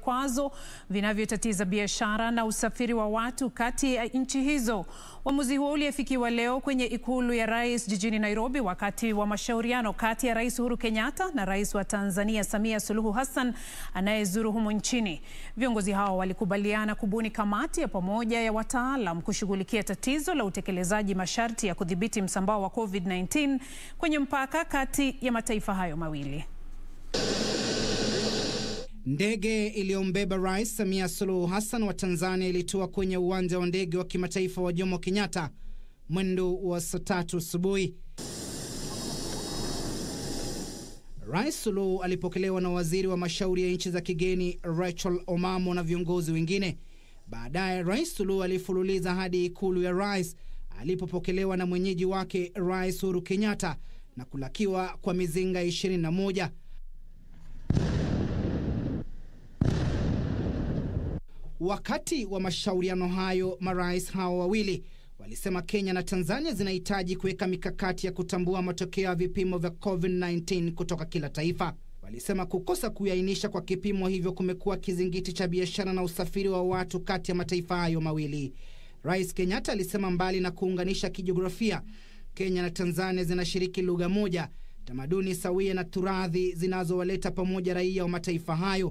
vikwazo vinavyotatiza biashara na usafiri wa watu kati ya nchi hizo. Uamuzi huo uliafikiwa leo kwenye ikulu ya rais jijini Nairobi wakati wa mashauriano kati ya Rais Uhuru Kenyatta na Rais wa Tanzania Samia Suluhu Hassan anayezuru humu nchini. Viongozi hao walikubaliana kubuni kamati ya pamoja ya wataalam kushughulikia tatizo la utekelezaji masharti ya kudhibiti msambao wa COVID-19 kwenye mpaka kati ya mataifa hayo mawili. Ndege iliyombeba Rais Samia Suluhu Hassan wa Tanzania ilitua kwenye uwanja wa ndege wa kimataifa wa Jomo Kenyatta mwendo wa saa tatu asubuhi. Rais Suluhu alipokelewa na waziri wa mashauri ya nchi za kigeni Rachel Omamo na viongozi wengine. Baadaye Rais Suluhu alifululiza hadi ikulu ya rais alipopokelewa na mwenyeji wake Rais Uhuru Kenyatta na kulakiwa kwa mizinga 21. Wakati wa mashauriano hayo, marais hao wawili walisema Kenya na Tanzania zinahitaji kuweka mikakati ya kutambua matokeo ya vipimo vya COVID-19 kutoka kila taifa. Walisema kukosa kuiainisha kwa kipimo hivyo kumekuwa kizingiti cha biashara na usafiri wa watu kati ya mataifa hayo mawili. Rais Kenyatta alisema mbali na kuunganisha kijiografia, Kenya na Tanzania zinashiriki lugha moja, tamaduni sawia na turathi zinazowaleta pamoja raia wa mataifa hayo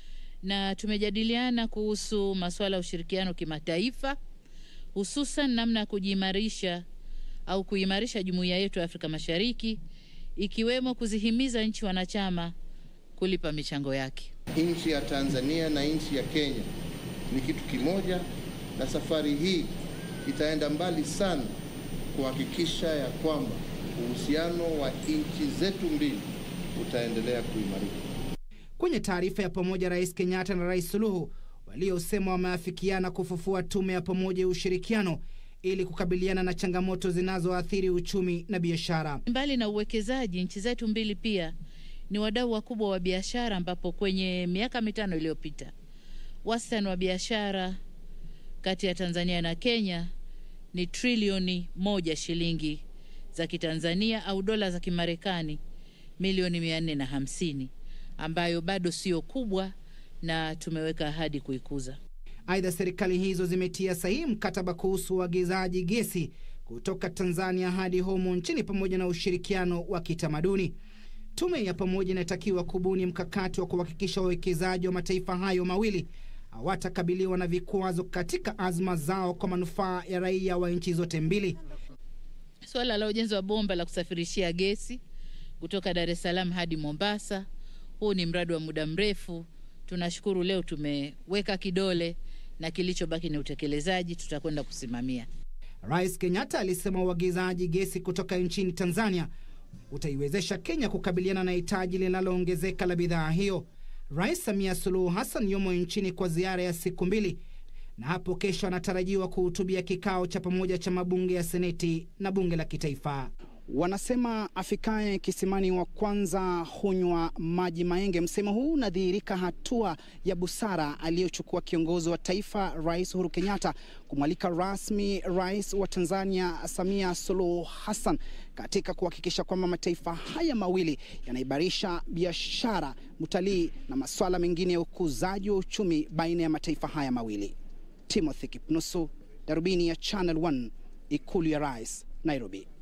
na tumejadiliana kuhusu masuala ya ushirikiano kimataifa, hususan namna ya kujiimarisha au kuimarisha jumuiya yetu ya Afrika Mashariki, ikiwemo kuzihimiza nchi wanachama kulipa michango yake. Nchi ya Tanzania na nchi ya Kenya ni kitu kimoja, na safari hii itaenda mbali sana kuhakikisha ya kwamba uhusiano wa nchi zetu mbili utaendelea kuimarika. Kwenye taarifa ya pamoja, Rais Kenyatta na Rais Suluhu waliosema wameafikiana kufufua tume ya pamoja ya ushirikiano ili kukabiliana na changamoto zinazoathiri uchumi na biashara. Mbali na uwekezaji, nchi zetu mbili pia ni wadau wakubwa wa biashara, ambapo kwenye miaka mitano iliyopita wastani wa biashara kati ya Tanzania na Kenya ni trilioni moja shilingi za Kitanzania au dola za Kimarekani milioni mia nne na hamsini ambayo bado sio kubwa na tumeweka ahadi kuikuza. Aidha, serikali hizo zimetia sahihi mkataba kuhusu uagizaji gesi kutoka Tanzania hadi humu nchini pamoja na ushirikiano wa kitamaduni. Tume ya pamoja inatakiwa kubuni mkakati wa kuhakikisha wawekezaji wa mataifa hayo mawili hawatakabiliwa na vikwazo katika azma zao kwa manufaa ya raia wa nchi zote mbili. Suala la ujenzi wa bomba la kusafirishia gesi kutoka Dar es Salaam hadi Mombasa huu ni mradi wa muda mrefu. Tunashukuru leo tumeweka kidole na kilichobaki ni utekelezaji, tutakwenda kusimamia. Rais Kenyatta alisema uagizaji gesi kutoka nchini Tanzania utaiwezesha Kenya kukabiliana na hitaji linaloongezeka la bidhaa hiyo. Rais Samia Suluhu Hassan yumo nchini kwa ziara ya siku mbili na hapo kesho anatarajiwa kuhutubia kikao cha pamoja cha mabunge ya Seneti na bunge la kitaifa. Wanasema afikaye kisimani wa kwanza hunywa maji maenge. Msemo huu unadhihirika hatua ya busara aliyochukua kiongozi wa taifa Rais Uhuru Kenyatta kumwalika rasmi Rais wa Tanzania Samia Suluhu Hassan katika kuhakikisha kwamba mataifa haya mawili yanaimarisha biashara, utalii na masuala mengine ya ukuzaji wa uchumi baina ya mataifa haya mawili. Timothy Kipnusu, Darubini ya Channel 1, Ikulu ya Rais, Nairobi.